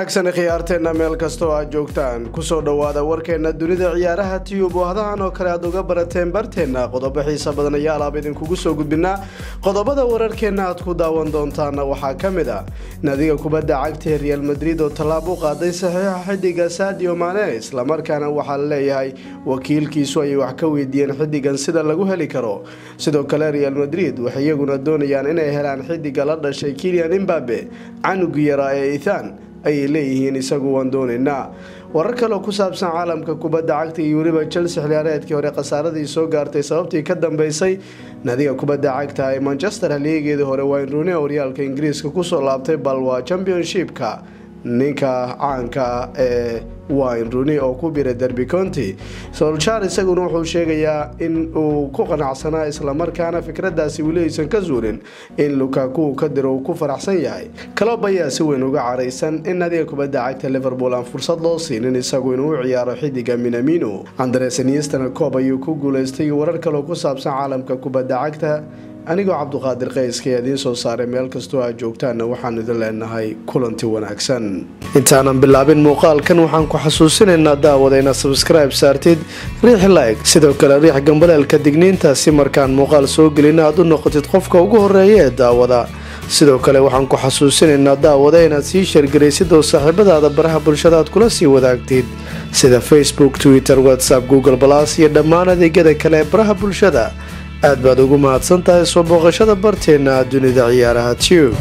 wanaagsan khiyaarteenna meel kasta oo aad joogtaan kusoo dhowaada warkeenna dunida ciyaaraha tiyub oo hadahan oo kale aad uga barateen barteenna qodobo xiisa badan ayaa alaab idinkugu soo gudbinaa qodobada wararkeenna aad ku daawan doontaana waxaa ka mid ah nadiga kubadda cagtae real madrid oo tallaab u qaaday saxiixa xidiga sadio mane islamarkaana waxaa la leeyahay wakiilkiisu ayay wax ka weydiiyeen xidigan sida lagu heli karo sidoo kale real madrid waxay iyaguna doonayaan inay helaan xidiga la dhashay kilian imbabe canugi yaraa ee ithan ayay leeyihiin isagu waan doonaynaa warar kaleoo ku saabsan caalamka kubadda cagta iyo weliba chelsea xiliyaareedkii hore khasaaradii soo gaartay sababtii ka dambeysay nadiga kubadda cagta ee manchester haliyageedii hore wayne rooney oo horyaalka ingiriiska kusoo laabtay bal waa championshipka ninka caanka ee wayne rooney oo ku biray derby county solchar isaguna wuxuu sheegayaa in uu ku qanacsanaa islamarkaana fikradaasi weli aysan ka zuulin in lukaku uu ka diro uu ku faraxsan yahay calob ayaa si weyn uga caraysan in nadiga kubadda cagta liverpool aan fursad loo siinin isagu inuu u ciyaaro xidiga minamino andres niestana coob ayuu ku guuleystay warar kaleo ku saabsan caalamka kubadda cagta anigoo cabduqaadir qayska ee idiin soo saaray meel kastoo aad joogtaanna waxaan idin leenahay kulanti wanaagsan intaanan bilaabin muuqaalkan waxaan ku xasuusinaynaa daawada inaad sabskribe saartid riix like sidoo kale riix gambaleelka digniinta si markaan muuqaal soo gelina aad u noqotid qofka ugu horeeya ee daawada sidoo kale waxaan ku xasuusinaynaa daawada inaad sii sheergaraysid oo saaxiibadaada baraha bulshada aad kula sii wadaagtid sida facebook twitter whatsapp google balas iyo dhammaan adeegyada kale ee baraha bulshada aad baad ugu mahadsan tahay soo booqashada barteenna dunida ciyaaraha tube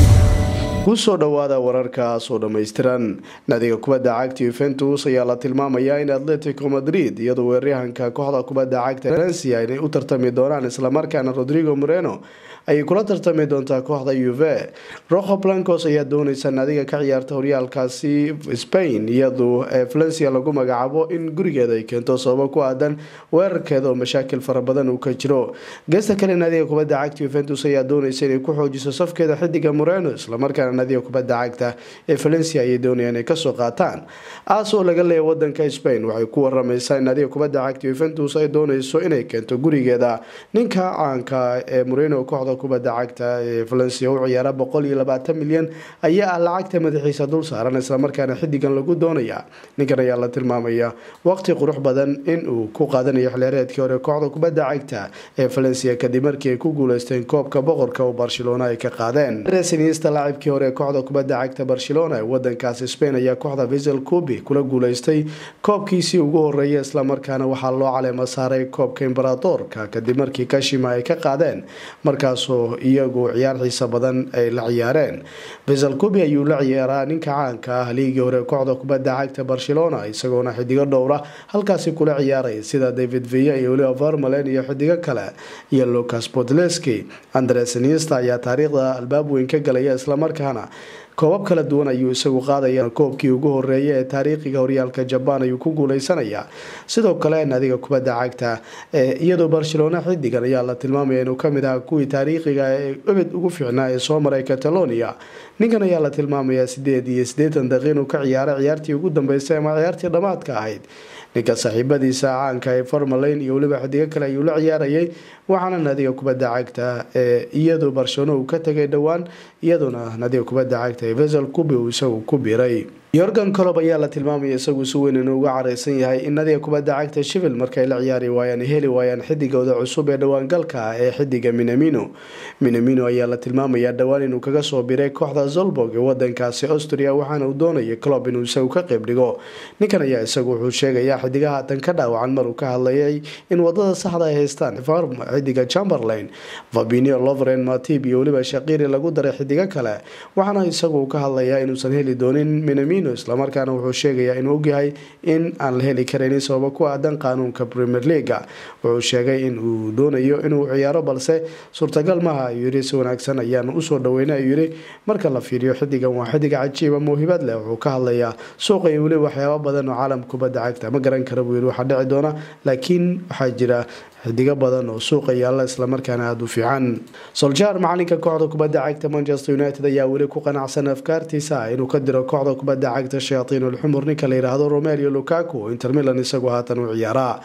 kusoo dhowaada wararkaas oo dhammaystiran nadiga kubadda cagta yuventus ayaa la tilmaamayaa in atletico madrid iyadoo weeraryahanka kooxda kubadda cagta valencia inay u tartami doonaan islamarkaana rodrigo moreno ayay kula tartami doontaa kooxda uve rojo blancos ayaa dooneysa nadiga ka ciyaarta horyaalkaasi spain iyadoo ee valencia lagu magacaabo in gurigeeda ay keento sababo ku aadan weerarkeeda oo mashaakil fara badan uu ka jiro geesta kale nadiga kubadda cagta yuventus ayaa dooneysa inay ku xoojiso safkeeda xidiga moreno islamarkaana nadiga kubadda cagta ee valencia ayay doonayaan inay kasoo qaataan aas oo laga leeya wadanka spain waxay ku waramaysaa in nadiga kubadda cagta yuventus ay dooneyso inay keento gurigeeda ninka caanka ee moreno kooxda kubadda cagta ee valencia u ciyaara boqol iyo labaatan milyan ayaa ah lacagta madaxiisa dul saaran islamarkaana xidigan lagu doonaya ninkan ayaa la tilmaamaya waqti qurux badan in uu ku qaadanayo xilyareedkii hore kooxda kubadda cagta ee valencia kadib markii ay ku guuleysteen koobka boqorka oo barcelona ay ka qaadeen resinista laacibkii hore kooxda kubadda cagta barcelona ee wadankaasi spain ayaa kooxda visel cubi kula guuleystay koobkiisii ugu horeeya islamarkaana waxaa loo caleema saaray koobka imberatorka kadib markii kashima ay ka qaadeen markaasoo iyagu ciyaar xiisa badan ay la ciyaareen visel cubi ayuu la ciyaaraa ninka caanka ah liigii hore kooxda kubadda cagta barcelona isagoona xidigo dhowra halkaasi kula ciyaaray sida david villa iyo weliba vermalen iyo xidigo kale iyo lucas podleski andres nista ayaa taariikhda albaab weyn ka galaya islamarkaana koobab kala duwan ayuu isagu qaadaya koobkii ugu horeeya ee taariikhiga horyaalka jabaan ayuu ku guuleysanayaa sidoo kale nadiga kubadda cagta iyadoo barcelona xidigan ayaa la tilmaamaya inuu kamid ahaa kuwii taariikhiga ee ebed ugu fiicnaa ee soo maray catalonia ninkan ayaa la tilmaamayaa sideed iyo siddeetan daqiiq inuu ka ciyaaray ciyaartii ugu dambeysay ama ciyaartii dhammaadka ahayd ninka saaxiibadiisa caanka ee farmalayn iyo weliba xidigo kale ayuu la ciyaarayay waxaana nadiga kubadda cagta ee iyadoo barcelona uu ka tegay dhowaan iyadoona nadiga kubadda cagta ee vesel cubi uu isagu ku biray yorgan colob ayaa la tilmaamaya isagu si weyn inuu uga careysan yahay in nadiga kubadda cagta shivil markay la ciyaari waayaan heli waayaan xidigooda cusub ee dhowaangalka ah ee xidiga minamino minamino ayaa la tilmaamayaa dhowaan inuu kaga soo biray kooxda zolborg ee wadankaasi austria waxaana uu doonayay colob inuu isagu ka qeyb dhigo ninkan ayaa isagu wuxuu sheegayaa xidigaha tan ka dhaawacan maruu ka hadlayay in wadada saxda ay haystaan xidiga chamberlain fabinio lovren matib iyo weliba shaqiri lagu daray xidigo kale waxaana isagu ka hadlayaa inuusan heli doonin minamino islamarkaana wuxuu sheegayaa inuu ogyahay in aan la heli karaynin sababo ku aadan qaanuunka premier leaga wuxuu sheegay in uu doonayo inuu ciyaaro balse suurtagal maaha ayuu yiri si wanaagsan ayaan usoo dhaweynay ayuu yiri marka la fiiriyo xidigan waa xidig cajiiba mawhibad leh wuxuu ka hadlayaa suuqa iyo weliba waxyaaba badan oo caalamka kubadda cagta ma garan kara buu yiri waxaa dhici doona laakiin waxaa jira xidigo badan oo suuqa yaalla islamarkaana aada u fiican soljar macalinka kooxda kubadda cagta manchester united ayaa weli ku qanacsan afkaartiisa inuu ka diro kooxda kubadda cagta shayatiin ulxumur ninka la yidhaahdo romelio lukaku oo inter milan isagu haatan u ciyaaraa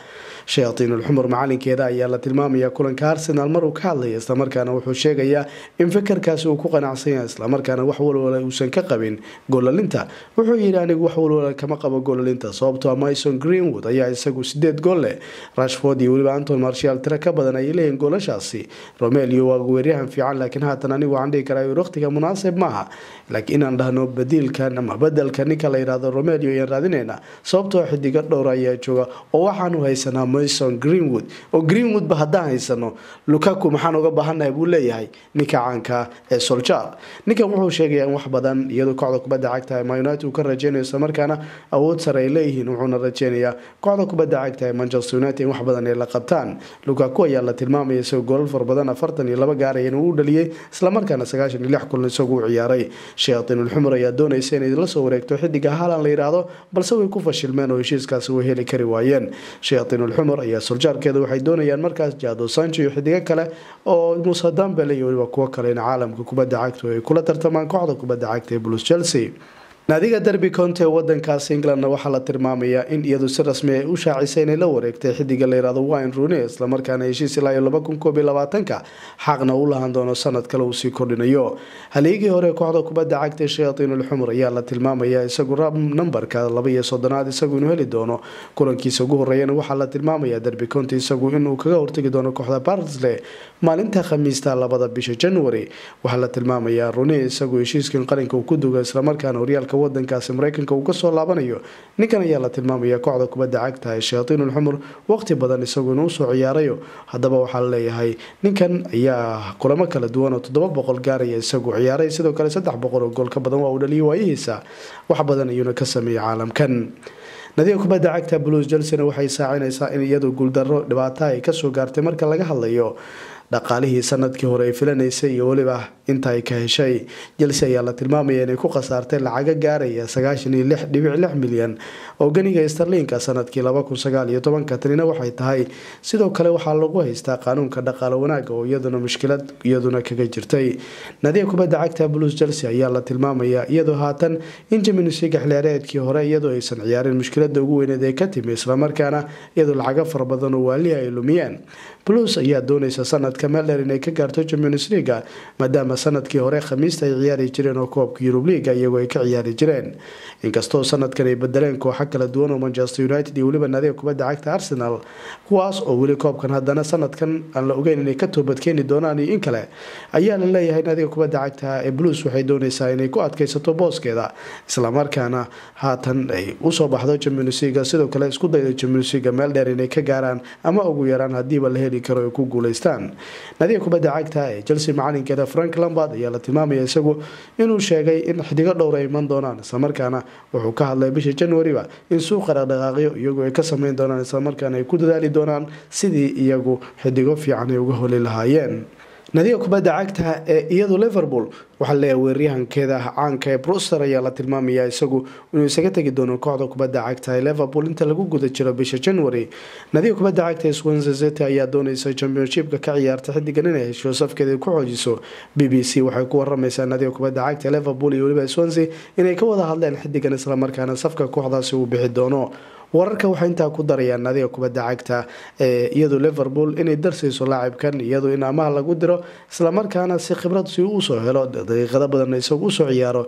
shayaatiinulxumur macalinkeeda ayaa la tilmaamaya kulanka arsenal maruu ka hadlaya islamarkaana wuxuu sheegayaa in fikirkaasi uu ku qanacsan yahay islamarkaana wax walwala uusan ka qabin goolalinta wuxuu yidhi anigu wax walwala kama qabo goolalinta sababtoo mason greenwood ayaa isagu sideed gool leh rashford iyo weliba anton marshal tiro ka badan ayay leeyihin goolashaasi romelio waa weeryahan fiican laakiin haatan anigu waxaan dhihi karaa waqtiga munaasib maaha laakiin inaan dhahno badiilkan ama bedelka ninka la yidhahdo romelio ayaan raadinayna sababtoo xidigo dhowr ayaa jooga oo waxaanu haysanaa mason greenwood oo greenwoodba haddaan haysano lukaku maxaan uga baahannahay buu leeyahay ninka caanka ee soljar ninkan wuxuu sheegayaa in wax badan iyadoo kooxda kubadda cagta ma united uu ka rajeynayo islamarkaana awood sare ay leeyihiin wuxuuna rajeynayaa kooxda kubadda cagta ee manchester united in wax badan ay la qabtaan lukaku ayaa la tilmaamaya isagoo goolal far badan afartan iyo laba gaaraya inuu u dhaliyey islamarkaana sagaashan iyo lix kulan isagu u ciyaaray shayaatiinulxumur ayaa doonaysa inay la soo wareegto xidiga haalan la yidhaahdo balse way ku fashilmeen oo heshiiskaasi way heli kari waayeen shayaatiinulxumur ayaa soljaarkeeda waxay doonayaan markaas jado sancho iyo xidigo kale oo muuse dambele iyo weliba kuwo kale in caalamka kubadda cagtu ay kula tartamaan kooxda kubadda cagta ee blues chelsea naadiga derby county ee wadankaas englandna waxaa la tilmaamayaa in iyadu si rasmi ay u shaacisay inay la wareegtay xidiga layirahdo wine rune islamarkaana heshiis ilaa iyo laba kun koob iyo labaatanka xaqna u lahan doono sanad kale uu sii kordhinayo haliigii hore kooxda kubadda cagta ee shayaatiinulxumur ayaa la tilmaamayaa isagu nambarka laba iyo soddonaad isagu inuu heli doono kulankiisa ugu horeeyana waxaa la tilmaamayaa derby county isagu inuu kaga hortagi doono kooxda barsley maalinta khamiista labada bisha january waxaa la tilmaamayaa rune isagu heshiiskan qaranka uu ku duga islamarkaana horyaalka wadankaasi mareykanka uu kasoo laabanayo ninkan ayaa la tilmaamaya kooxda kubadda cagta ee shayaatiinulxumur waqti badan isagu inuu usoo ciyaarayo haddaba waxaa laleeyahay ninkan ayaa kulamo kala duwan oo toddoba boqol gaaraya isagu ciyaaray sidoo kale saddex boqol oo gool ka badan waa uu dhaliyay waayihiisa wax badan ayuuna ka sameeyay caalamkan nadiga kubadda cagta blues chelsena waxay saacinaysaa in iyadu guuldaro dhibaato ay kasoo gaartay marka laga hadlayo dhaqaalihii sanadkii hore ay filanaysay iyo weliba inta ay ka heshay jelse ayaa la tilmaamaya inay ku khasaartay lacago gaaraya sagaashan iyo lix dhibic lix milyan oo ganiga starliinka sanadkii laba kun sagaal iyo tobanka tanina waxay tahay sidoo kale waxaa lagu haystaa qaanuunka dhaqaale wanaaga oo iyaduna mushkilad iyaduna kaga jirtay nadiga kubadda cagta blues chelsea ayaa la tilmaamaya iyadoo haatan in jiminusiga xilciyaareedkii hore iyadoo aysan ciyaarin mushkilada ugu weyneed ee ka timi islamarkaana iyadoo lacago fara badan oo waalihi ay lumiyeen blues ayaa doonaysa sanadka meeldheer inay ka gaarto champions leaga maadaama sanadkii hore khamiista ay ciyaari jireen oo koobka yurub liiga iyagoo ay ka ciyaari jireen inkastoo sanadkan ay bedeleen kooxo kala duwan oo manchester united iyo weliba naadiga kubadda cagta arsenal kuwaas oo weli koobkan haddana sanadkan aan la ogeyn inay ka toobadkeeni doonaan iyo in kale ayaa la leeyahay naadiga kubadda cagta ee blues waxay doonaysaa inay ku adkaysato booskeeda islamarkaana haatan ay usoo baxdo champions leaga sidoo kale isku dayda champions leaga meel dheer inay ka gaaraan ama ugu yaraan hadiiba la heli karo ay ku guuleystaan nadiga kubadda cagta ee chelsea macalinkeeda frank lambard ayaa la tilmaamaya isagu inuu sheegay in xidigo dhowr ay iman doonaan islamarkaana wuxuu ka hadlay bisha januariba in suuqa dhaqdhaqaaqyo iyagu ay ka sameyn doonaan islamarkaana ay ku dadaali doonaan sidii iyagu xidigo fiican ay uga holi lahaayeen nadiga kubadda cagta ee iyadu liverpool waxaa leeyahay weeraryahankeeda caanka ee bruster ayaa la tilmaamaya isagu inuu isaga tegi doono kooxda kubadda cagta ee liverpool inta lagu guda jiro bisha january nadiga kubadda cagta ee swansea city ayaa doonaysa championshipka ka ciyaarta xidigan inay hesho safkeeda ku xoojiso b b c waxay ku waramaysaa nadiga kubadda cagta ee liverpool iyo weliba swansea inay ka wada hadleen xidigan islamarkaana safka kooxdaasi uu bixi doono wararka waxay intaa ku darayaan nadiga kubadda cagta ee iyadu liverpool inay darsayso laacibkan iyadu in amaha lagu diro islamarkaana si khibrad si usoo helo daqiiqado badan isagu usoo ciyaaro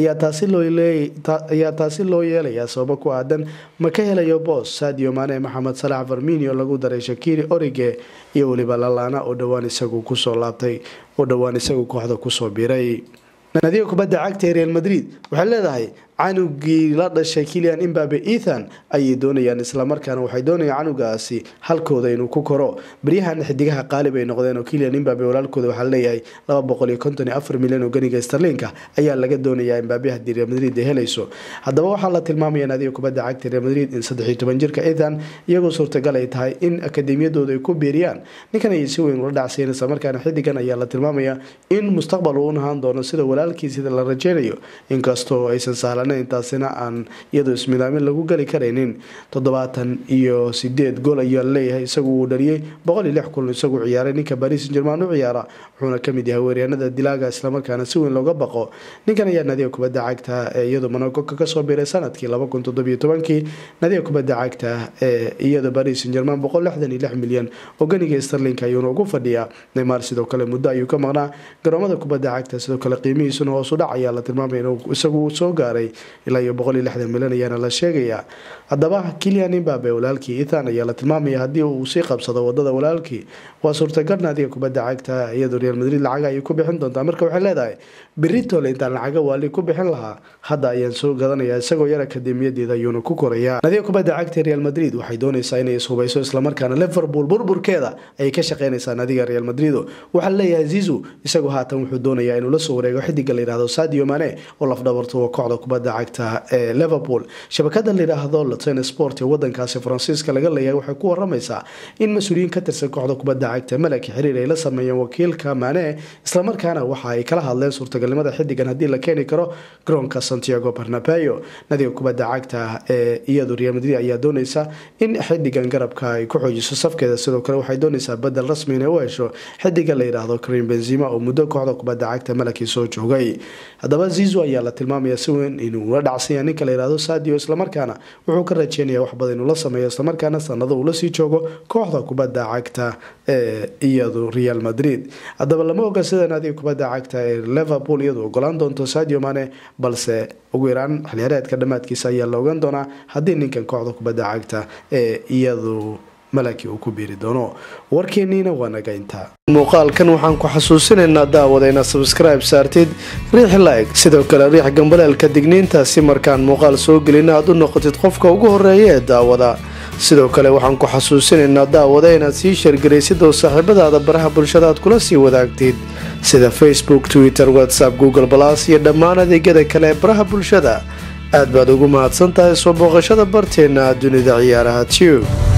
ayaa taasi loo yeelayaa sababo ku aadan ma ka helayo boos sadio maane maxamed salax farminio lagu daray shakiri orige iyo weliba lalana oo dhowaan isagu kusoo laabtay oo dhowaan isagu kooxda kusoo biray nadiga kubadda cagta ee real madrid waxay leedahay canugii la dhashay kilian imbabe ethan ayay doonayaan islamarkaana waxay doonayaan canugaasi halkooda inuu ku koro baryahan xidigaha qaalib ay noqdeen oo kilian imbabe walaalkooda waxaa leeyahay laba boqol iyo konton iyo afar milyan oo ganiga starlinka ayaa laga doonayaa imbabe haddii real madrid ay helayso haddaba waxaa la tilmaamaya nadiga kubadda cagta real madrid in saddex iyo toban jirka ethan iyagoo suurtagal ay tahay in akademiyadooda ay ku biiriyaan ninkan ayay si weyn ula dhacsayen islamarkaana xidigan ayaa la tilmaamaya in mustaqbal uu nahaan doono sida walaalkii sida la rajeynayo inkastoo aysan sahlan banaanayn taasina aan iyadoo ismidaamin lagu geli karaynin toddobaatan iyo sideed gool ayaa leeyahay isagu uu dhaliyey boqol iyo lix kulan isagu ciyaaray ninka baris jerman u ciyaara wuxuuna kamid yahay weeryaanada dilaaga islamarkaana si weyn looga baqo ninkan ayaa nadiga kubadda cagta ee iyadu monacoka kasoo biiray sanadkii kii nadiga kubadda cagta ee iyada baris jerman boqol lixdan iyo lix milyan oo ganiga starlinka ayuuna ugu fadhiyaa neymar sidoo kale muddo ayuu ka maqnaa garoomada kubadda cagta sidoo kale qiimihiisuna hoosu dhac ayaa la tilmaamay inuu isagu soo gaaray ilaa iyo boqol iyo lixdan milyan ayaana la sheegayaa haddaba kilian imbabe walaalkii ethan ayaa la tilmaamaya haddii uu sii qabsado wadada walaalkii waa suurtagal naadiga kubadda cagta iyadoo real madrid lacaga ayay ku bixin doontaa marka waxay leedahay beritole intaan lacaga waali ku bixin lahaa hadda ayaan soo gadanayaa isagoo yar akademiyadeeda ayuuna ku korayaa naadiga kubadda cagta real madrid waxay doonaysaa inay ishubayso islamarkaana liverpool burburkeeda ayay ka shaqeynaysaa naadiga real madrid waxaa leeyahay zizu isagu haatan wuxuu doonayaa inuu la soo wareego xidiga layihahdo sadio mane oo lafdhabarto kooxda kubadda cagta ee liverpool shabakada layidhaahdo latin sport ee wadankaasi faransiiska laga leeyahay waxay ku waramaysaa in mas-uuliyiin ka tirsan kooxda kubadda cagta malaki xiriir ay la sameeyeen wakiilka mane islamarkaana waxa ay kala hadleen suurtagalnimada xidigan haddii la keeni karo garoonka santiago barnabeo nadiga kubadda cagta ee iyadu real madrid ayaa doonaysa in xidigan garabka ay ku xoojiso safkeeda sidoo kale waxay doonaysaa badel rasmi inay u hesho xidiga la yidhaahdo karim benzima oo muddo kooxda kubadda cagta malaki soo joogay haddaba zizo ayaa la tilmaamaya si weyn inuu la dhacsanya ninka la yihahdo sadio islamarkaana wuxuu ka rajeynaya wax badan inuu la sameeyo islamarkaana sanado uu lasii joogo kooxda kubadda cagta ee iyadu real madrid haddaba lama oga sida naadiga kubadda cagta ee liverpool iyadu ogolaan doonto sadio mane balse ugu yaraan xilyareedka dhammaadkiisa ayaa la ogaan doonaa haddii ninkan kooxda kubadda cagta ee iyadu malaki uu ku biiri doono warkeeniina waa naga intaa muuqaalkan waxaan ku xasuusinaynaa daawada inaad sabskribe saartid riix like sidoo kale riix gambaleelka digniinta si markaan muuqaal soo gelina aad u noqotid qofka ugu horeeya ee daawada sidoo kale waxaan ku xasuusinaynaa daawada inaad sii sheergaraysid oo saaxiibadaada baraha bulshada aad kula sii wadaagtid sida facebook twitter whatsapp google balas iyo dhammaan adeegyada kale ee baraha bulshada aad baad ugu mahadsan tahay soo booqashada barteenna dunida ciyaaraha tube